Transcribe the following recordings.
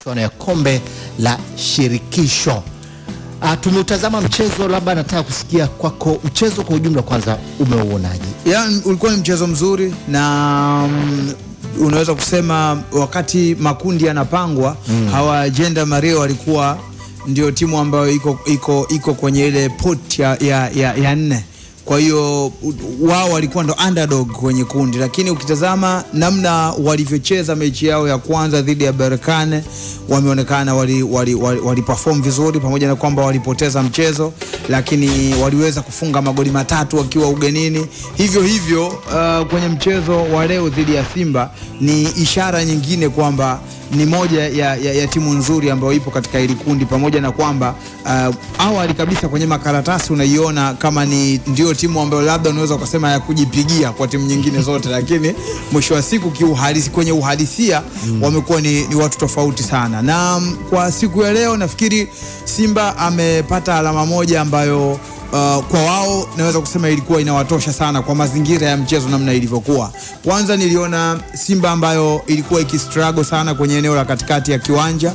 michuano ya kombe la shirikisho. Uh, tumeutazama mchezo, labda nataka kusikia kwako mchezo kwa ujumla, kwanza umeuonaje? Ya, ulikuwa ni mchezo mzuri na mm, unaweza kusema wakati makundi yanapangwa mm. hawa Jenda Mario walikuwa ndio timu ambayo iko, iko, iko kwenye ile pot ya, ya, ya, ya nne kwa hiyo u- wao walikuwa ndo underdog kwenye kundi, lakini ukitazama namna walivyocheza mechi yao ya kwanza dhidi ya Berkane wameonekana wali, wali, wali, wali perform vizuri, pamoja na kwamba walipoteza mchezo, lakini waliweza kufunga magoli matatu wakiwa ugenini. Hivyo hivyo uh, kwenye mchezo wa leo dhidi ya Simba ni ishara nyingine kwamba ni moja ya, ya, ya timu nzuri ambayo ipo katika hili kundi, pamoja na kwamba uh, awali kabisa kwenye makaratasi unaiona kama ni ndio timu ambayo labda unaweza ukasema ya kujipigia kwa timu nyingine zote, lakini mwisho wa siku kiuhalisi, kwenye uhalisia mm. wamekuwa ni, ni watu tofauti sana, na mm, kwa siku ya leo nafikiri Simba amepata alama moja ambayo Uh, kwa wao naweza kusema ilikuwa inawatosha sana kwa mazingira ya mchezo namna ilivyokuwa. Kwanza niliona Simba ambayo ilikuwa ikistruggle sana kwenye eneo la katikati ya kiwanja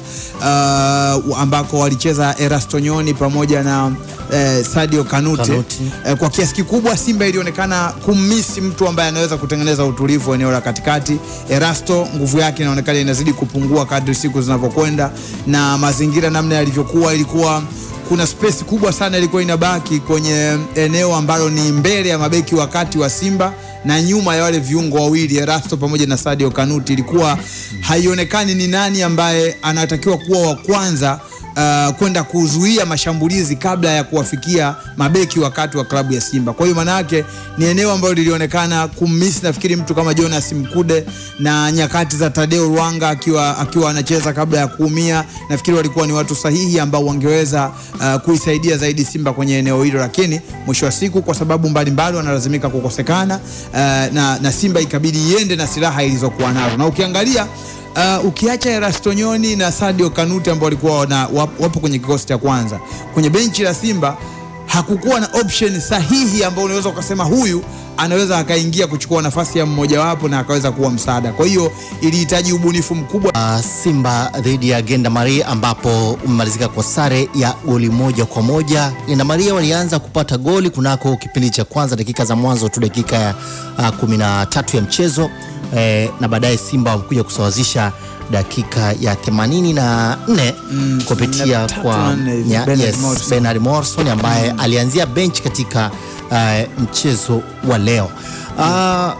uh, ambako walicheza Erasto Nyoni pamoja na eh, Sadio Kanute, Kanute. Eh, kwa kiasi kikubwa Simba ilionekana kummisi mtu ambaye anaweza kutengeneza utulivu eneo la katikati. Erasto nguvu yake inaonekana inazidi kupungua kadri siku zinavyokwenda, na mazingira namna yalivyokuwa ilikuwa kuna space kubwa sana ilikuwa inabaki kwenye eneo ambalo ni mbele ya mabeki wakati wa Simba na nyuma ya wale viungo wawili Erasto pamoja na Sadio Kanuti, ilikuwa haionekani ni nani ambaye anatakiwa kuwa wa kwanza uh, kwenda kuzuia mashambulizi kabla ya kuwafikia mabeki wakati wa klabu ya Simba. Kwa hiyo maana yake ni eneo ambalo lilionekana kummisi nafikiri mtu kama Jonas Mkude na nyakati za Tadeo Rwanga akiwa, akiwa anacheza kabla ya kuumia. Nafikiri walikuwa ni watu sahihi ambao wangeweza uh, kuisaidia zaidi Simba kwenye eneo hilo, lakini mwisho wa siku kwa sababu mbalimbali wanalazimika kukosekana uh, na, na Simba ikabidi iende na silaha ilizokuwa nazo na ukiangalia Uh, ukiacha Erastonyoni na Sadio Kanute ambao walikuwa wana, wap- wapo kwenye kikosi cha kwanza kwenye benchi la Simba, hakukuwa na option sahihi ambao unaweza ukasema huyu anaweza akaingia kuchukua nafasi ya mmojawapo na akaweza kuwa msaada. Kwa hiyo ilihitaji ubunifu mkubwa. Uh, Simba dhidi ya Genda Maria ambapo umemalizika kwa sare ya goli moja kwa moja. Genda Maria walianza kupata goli kunako kipindi cha kwanza, dakika za mwanzo tu, dakika ya uh, kumi na tatu ya mchezo eh, na baadaye Simba wamekuja kusawazisha dakika ya 84 Mm, kupitia 83 kwa na hivi, ya- Bernard yes, Morrison. Bernard Morrison ambaye alianzia bench katika uh, mchezo wa leo uh,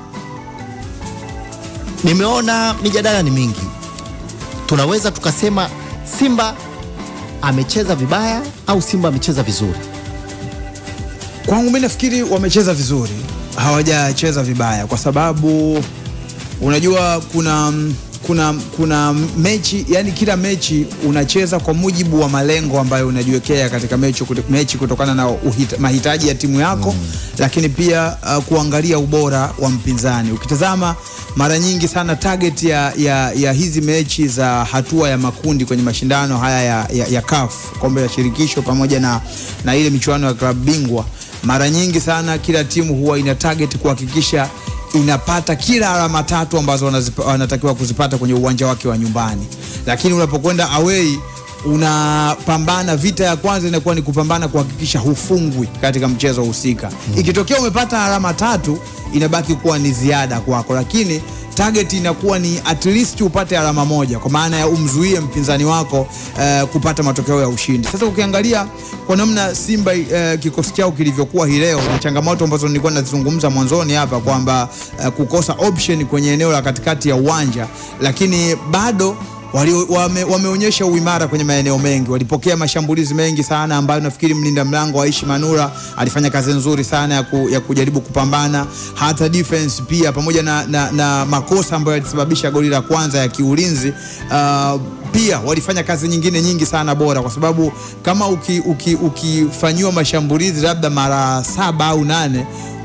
nimeona mijadala ni mingi. Tunaweza tukasema Simba amecheza vibaya au Simba amecheza vizuri. Kwangu mimi nafikiri wamecheza vizuri, hawajacheza vibaya, kwa sababu unajua kuna kuna kuna mechi yani, kila mechi unacheza kwa mujibu wa malengo ambayo unajiwekea katika mechi, mechi kutokana na uhita, mahitaji ya timu yako mm. Lakini pia uh, kuangalia ubora wa mpinzani. Ukitazama mara nyingi sana target ya, ya, ya hizi mechi za hatua ya makundi kwenye mashindano haya ya, ya, ya CAF kombe la shirikisho pamoja na, na ile michuano ya klabu bingwa, mara nyingi sana kila timu huwa ina target kuhakikisha inapata kila alama tatu ambazo wanazipa- wanatakiwa kuzipata kwenye uwanja wake wa nyumbani, lakini unapokwenda away unapambana. Vita ya kwanza inakuwa ni kupambana kuhakikisha hufungwi katika mchezo husika. Ikitokea umepata alama tatu, inabaki kuwa ni ziada kwako, lakini target inakuwa ni at least upate alama moja, kwa maana ya umzuie mpinzani wako eh, kupata matokeo ya ushindi. Sasa ukiangalia kwa namna Simba eh, kikosi chao kilivyokuwa hii leo na changamoto ambazo nilikuwa nazizungumza mwanzoni hapa kwamba eh, kukosa option kwenye eneo la katikati ya uwanja, lakini bado wali, wame, wameonyesha uimara kwenye maeneo mengi. Walipokea mashambulizi mengi sana ambayo nafikiri mlinda mlango Aishi Manura alifanya kazi nzuri sana ya, ku, ya kujaribu kupambana. Hata defense pia pamoja na, na, na makosa ambayo yalisababisha goli la kwanza ya kiulinzi uh, pia walifanya kazi nyingine nyingi sana bora, kwa sababu kama ukifanyiwa uki, uki ukifanyiwa mashambulizi labda mara saba au nane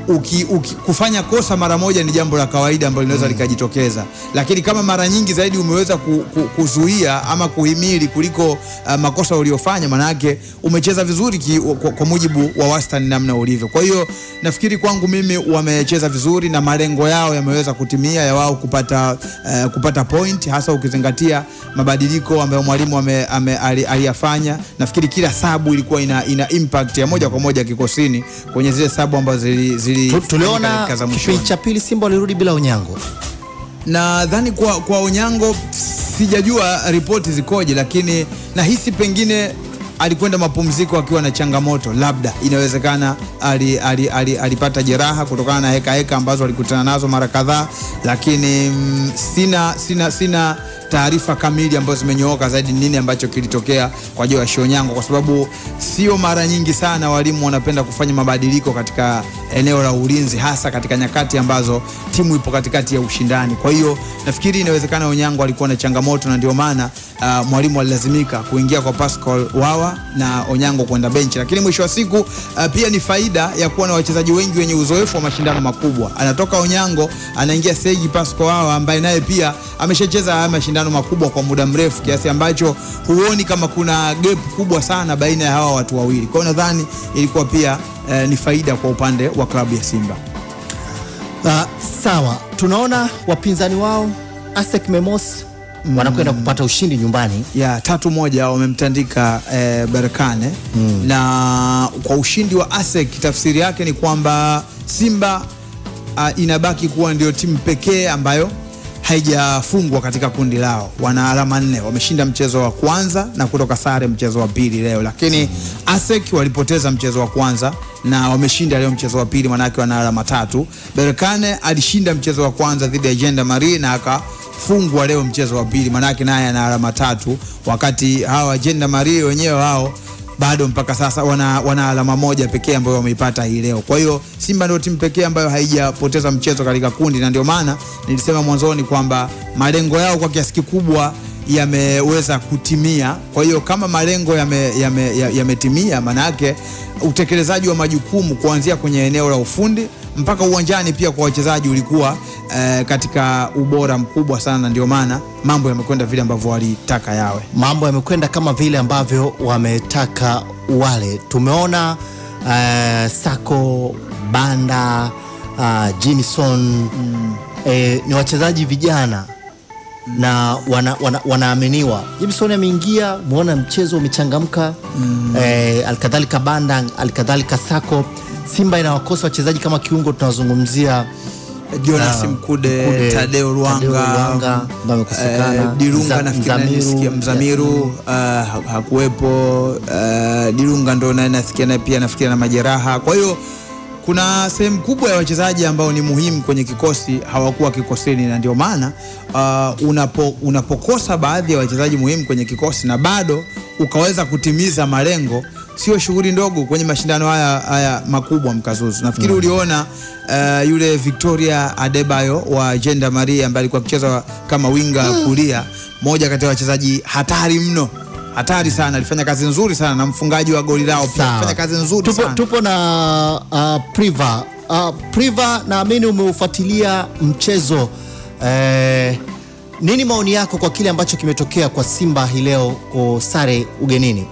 uki, uki, kufanya kosa mara moja ni jambo la kawaida ambalo linaweza likajitokeza, lakini kama mara nyingi zaidi umeweza ku, ku, kuzuia ama kuhimili kuliko uh, makosa uliofanya, manake umecheza vizuri ki, kwa, kwa mujibu wa wastani namna ulivyo. Kwa hiyo nafikiri kwangu mimi wamecheza vizuri na malengo yao yameweza kutimia ya wao kupata, uh, kupata point, hasa ukizingatia mabadiliko ambayo mwalimu ame, ame, ali- aliyafanya. Nafikiri kila sabu ilikuwa ina, ina impact ya moja kwa moja kikosini kwenye zile sabu ambazo zili, zili Tu- tuliona dakika za mwishoni. kipindi cha pili Simba walirudi bila Onyango. nadhani kwa, kwa Onyango sijajua ripoti zikoje, lakini nahisi pengine alikwenda mapumziko akiwa na changamoto, labda inawezekana ali, ali, ali, alipata jeraha kutokana na heka heka ambazo alikutana nazo mara kadhaa, lakini mm, sina, sina, sina taarifa kamili ambazo zimenyooka zaidi nini ambacho kilitokea kwa Joash Onyango, kwa sababu sio mara nyingi sana walimu wanapenda kufanya mabadiliko katika eneo la ulinzi, hasa katika nyakati ambazo timu ipo katikati ya ushindani. Kwa hiyo nafikiri inawezekana Onyango alikuwa na changamoto na ndio maana uh, mwalimu alilazimika kuingia kwa Pascal Wawa na Onyango kwenda benchi, lakini mwisho wa siku uh, pia ni faida ya kuwa na wachezaji wengi wenye uzoefu wa mashindano makubwa. Anatoka Onyango anaingia Seji Pascal Wawa ambaye naye pia ameshacheza haya mashindano makubwa kwa muda mrefu kiasi ambacho huoni kama kuna gap kubwa sana baina ya hawa watu wawili. Kwa hiyo nadhani ilikuwa pia eh, ni faida kwa upande wa klabu ya Simba. Uh, sawa, tunaona wapinzani wao ASEC Memos wanakwenda kupata ushindi nyumbani. ya tatu moja wamemtandika eh, Berkane na kwa ushindi wa ASEC tafsiri yake ni kwamba Simba uh, inabaki kuwa ndio timu pekee ambayo haijafungwa katika kundi lao. Wana alama nne, wameshinda mchezo wa kwanza na kutoka sare mchezo wa pili leo, lakini ASEC walipoteza mchezo wa kwanza na wameshinda leo mchezo wa pili, manake wana alama tatu. Berkane alishinda mchezo wa kwanza dhidi ya Jenda Marie na akafungwa leo mchezo wa pili, manake naye ana alama tatu, wakati hawa Jenda Marie wenyewe wao bado mpaka sasa wana, wana alama moja pekee ambayo wameipata hii leo. Kwa hiyo Simba ndio timu pekee ambayo haijapoteza mchezo katika kundi, na ndio maana nilisema mwanzoni kwamba malengo yao kwa kiasi kikubwa yameweza kutimia. Kwa hiyo kama malengo yametimia yame, ya- yametimia, maana yake utekelezaji wa majukumu kuanzia kwenye eneo la ufundi mpaka uwanjani pia kwa wachezaji ulikuwa eh, katika ubora mkubwa sana, na ndio maana mambo yamekwenda vile ambavyo walitaka yawe. Mambo yamekwenda kama vile ambavyo wametaka wale. Tumeona uh, Sako Banda uh, Jinson eh, ni wachezaji vijana na wana, wana, wanaaminiwa. Jimson ameingia, muona mchezo umechangamka eh, alikadhalika Banda, alikadhalika Sako. Simba inawakosa wachezaji kama kiungo, tunazungumzia Jonas Ah, Mkude, Mkude, Tadeo Ruanga, Tadeo Ruanga, ambaye amekosekana. eh, Dirunga Mza- nafikiri Mzamiru, nasikia Mzamiru uh, ha- hakuwepo. Uh, Dirunga ndo naye nasikia naye pia nafikiri na majeraha. Kwa hiyo kuna sehemu kubwa ya wachezaji ambao ni muhimu kwenye kikosi hawakuwa kikosini, na ndio maana uh, unapo, unapokosa baadhi ya wachezaji muhimu kwenye kikosi na bado ukaweza kutimiza malengo sio shughuli ndogo kwenye mashindano haya, haya makubwa mkazuzu. Nafikiri uliona uh, yule Victoria Adebayo wa Jenda Maria ambaye alikuwa akicheza kama winga kulia, moja kati ya wachezaji hatari mno, hatari sana, alifanya kazi nzuri sana na mfungaji wa goli lao pia Sawa. alifanya kazi nzuri tupo, sana. tupo na uh, Priva uh, Priva, naamini umeufuatilia mchezo eh, nini maoni yako kwa kile ambacho kimetokea kwa Simba hii leo kwa sare ugenini?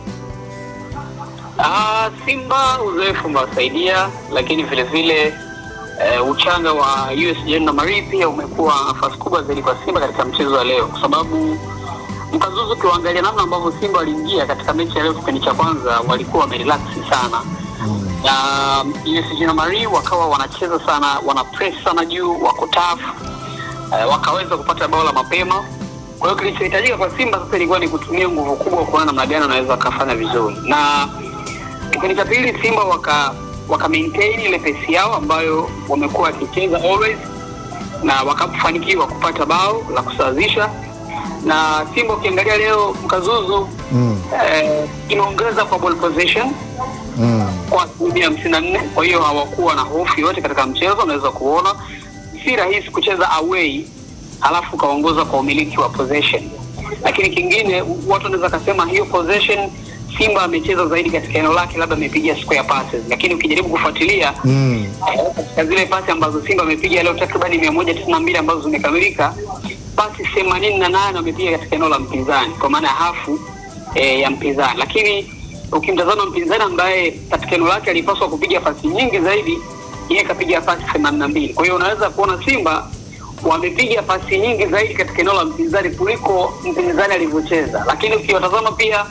Ah, Simba uzoefu umewasaidia, lakini vile vile eh, uchanga wa US Jenda Marie pia umekuwa nafasi kubwa zaidi kwa Simba katika mchezo wa leo, kwa sababu mkazuzu, ukiwaangalia namna ambavyo Simba waliingia katika mechi ya leo, kipindi cha kwanza walikuwa wamerelax sana na US Jenda Marie wakawa wanacheza sana, wana press sana juu, wako tough eh, wakaweza kupata bao la mapema. Kwa hiyo kilichohitajika kwa Simba sasa ilikuwa ni kutumia nguvu kubwa kuona namna gani wanaweza wakafanya vizuri, na kipindi cha pili Simba waka waka maintain ile pesi yao ambayo wamekuwa wakicheza always, na wakafanikiwa kupata bao la kusawazisha. Na Simba ukiangalia leo mkazuzu Mm. eh, imeongeza kwa ball possession Mm. kwa asilimia hamsini na nne. Kwa hiyo hawakuwa na hofu yote katika mchezo. Unaweza kuona si rahisi kucheza away halafu ukaongoza kwa umiliki wa possession, lakini kingine watu wanaweza kasema hiyo possession Simba amecheza zaidi katika eneo lake, labda amepiga square passes, lakini ukijaribu kufuatilia Mm. eh, katika zile pasi ambazo Simba amepiga leo takribani mia moja tisini na mbili ambazo zimekamilika, pasi themanini na nane wamepiga katika eneo la mpinzani, kwa maana ya hafu eh, ya mpinzani. Lakini ukimtazama mpinzani ambaye katika eneo lake alipaswa kupiga pasi nyingi zaidi, yeye kapiga pasi themanini na mbili. Kwa hiyo unaweza kuona Simba wamepiga pasi nyingi zaidi katika eneo la mpinzani kuliko mpinzani alivyocheza, lakini ukiwatazama pia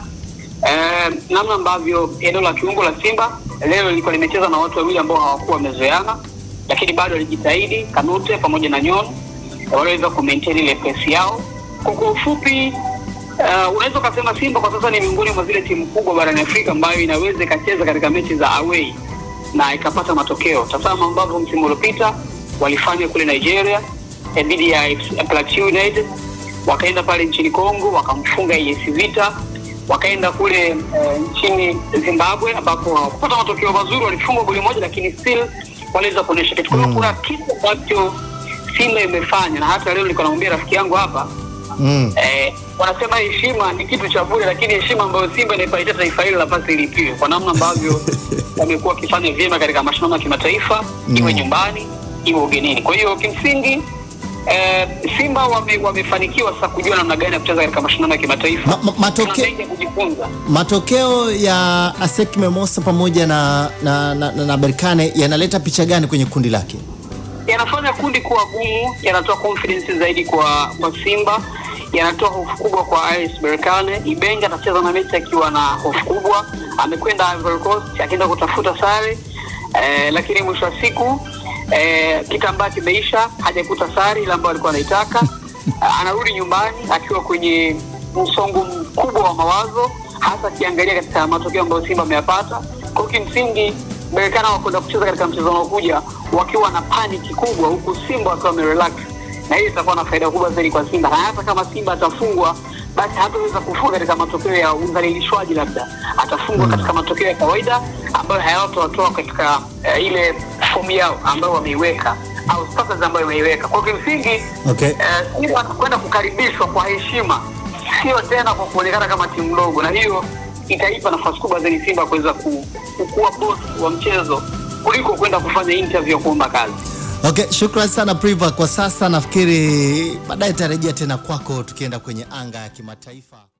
eh, namna ambavyo eneo la kiungo la Simba leo lilikuwa limecheza na watu wawili ambao hawakuwa wamezoeana, lakini bado walijitahidi. Kanute pamoja na Nyon waliweza kumaintain ile pesi yao. Kwa kwa ufupi uh, unaweza ukasema Simba kwa sasa ni miongoni mwa zile timu kubwa barani Afrika ambayo inaweza ikacheza katika mechi za away na ikapata matokeo. Tazama ambavyo msimu uliopita walifanya kule Nigeria eh, dhidi ya FC Plateau United, wakaenda pale nchini Congo wakamfunga AS Vita, wakaenda kule eh, nchini Zimbabwe ambapo hawakupata matokeo mazuri, walifungwa goli moja, lakini still waliweza kuonyesha kitu. Kwa hiyo kuna kitu ambacho Simba imefanya, na hata leo nilikuwa namwambia rafiki yangu hapa Mm. eh, wanasema heshima ni kitu cha bure, lakini heshima ambayo Simba inaipatia taifa hili la pasi ilipiwe kwa namna ambavyo wamekuwa wakifanya vyema katika mashindano ya kimataifa, iwe nyumbani iwe ugenini. Kwa hiyo kimsingi eh, Simba wame, wamefanikiwa sasa kujua namna gani ya kucheza katika mashindano ya kimataifa. Ma- ma- matoke- Kuna mengi ya kujifunza. Matokeo ya ASEC Mimosas pamoja na, na, na, na, na Berkane yanaleta picha gani kwenye kundi lake? yanafanya kundi kuwa gumu, yanatoa confidence zaidi kwa kwa Simba, yanatoa hofu kubwa kwa AS Berkane. Ibenge atacheza na mechi akiwa na hofu kubwa, amekwenda Ivory Coast akienda kutafuta sare eh, lakini mwisho wa siku eh, kitambaa kimeisha, hajakuta sare ile ambayo alikuwa anaitaka. Eh, anarudi nyumbani akiwa kwenye msongo mkubwa wa mawazo, hasa akiangalia katika matokeo ambayo Simba ameyapata. Kwa hiyo kimsingi Berkane wakwenda kucheza katika mchezo unaokuja wakiwa na paniki kubwa, huku Simba wakiwa wamerelax, na hiyo itakuwa na faida kubwa zaidi kwa Simba, na hata kama Simba atafungwa basi hataweza kufunga katika matokeo ya udhalilishwaji, labda atafungwa katika matokeo ya kawaida ambayo hayatawatoa katika eh, ile fomu yao ambayo wameiweka au status ambayo wameiweka. Kwa hiyo kimsingi Okay. eh, Simba atakwenda kukaribishwa kwa heshima, sio tena kwa kuonekana kama timu ndogo, na hiyo itaipa nafasi kubwa zaidi Simba kuweza ku- kukuwa boss wa mchezo kuliko kwenda kufanya interview ya kuomba kazi. Okay, shukran sana Priva. Kwa sasa nafikiri baadaye tarejea tena kwako tukienda kwenye anga ya kimataifa.